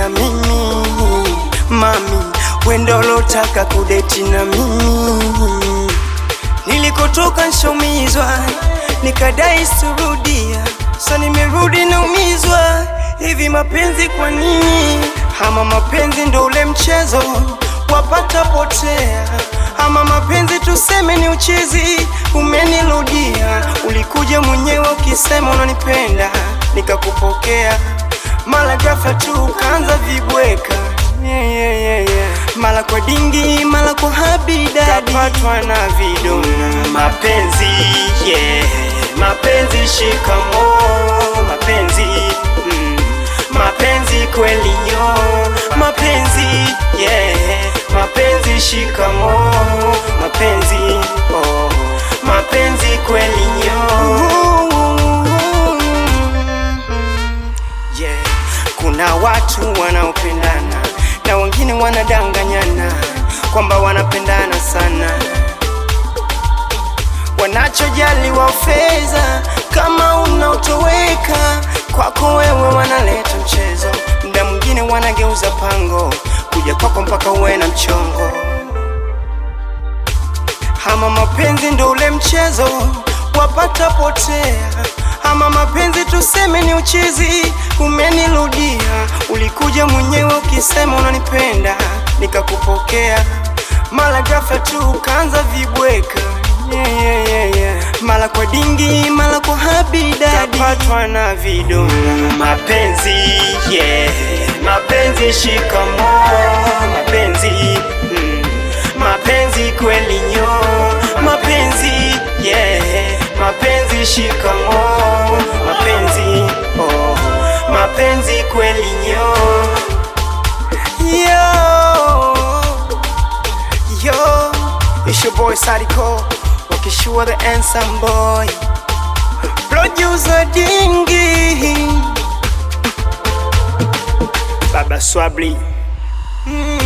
na mimi mami, wendo lotaka kudeti na mimi. Nilikotoka nshomizwa, nikadai surudia, sa nimerudi naumizwa. Hivi mapenzi kwa nini? Ama mapenzi ndo ule mchezo wapata potea, ama mapenzi tuseme ni uchezi. Umenirudia, ulikuja mwenyewe ukisema unanipenda, nikakupokea mara ghafla tu ukaanza vibweka yeah, yeah, yeah, yeah. Mara kwa dingi, mara kwa habidadi, kapatwa na vidona mapenzi yeah. Mapenzi shikamo, mapenzi mm. Mapenzi kweli nyo, mapenzi yeah. Mapenzi shikamo, mapenzi oh. Mapenzi kweli nyo yeah. Kuna watu wanaopendana na wengine wanadanganyana kwamba wanapendana sana, wanachojali wa fedha. Kama unaotoweka kwako wewe, wanaleta mchezo, muda mwingine wanageuza pango kuja kwako mpaka uwe na mchongo. Ama mapenzi ndo ule mchezo wapata potea, ama mapenzi tuseme ni uchezi. Umenirudia, ulikuja mwenyewe ukisema unanipenda, nikakupokea mara ghafla tu ukaanza vibweka yeah, yeah, yeah, yeah. Mara kwa dingi, mara kwa habidadi, kapatwa na vidonda mapenzi yeah. Mapenzi shikamo, mapenzi mm. Mapenzi kweli nyo, mapenzi yeah. Mapenzi shikamo, mapenzi oh. Mapenzi kweli nyo yo yo, it's your boy Sadiko, wakishua the handsome boy, producer Dingi, Baba Swabli mm.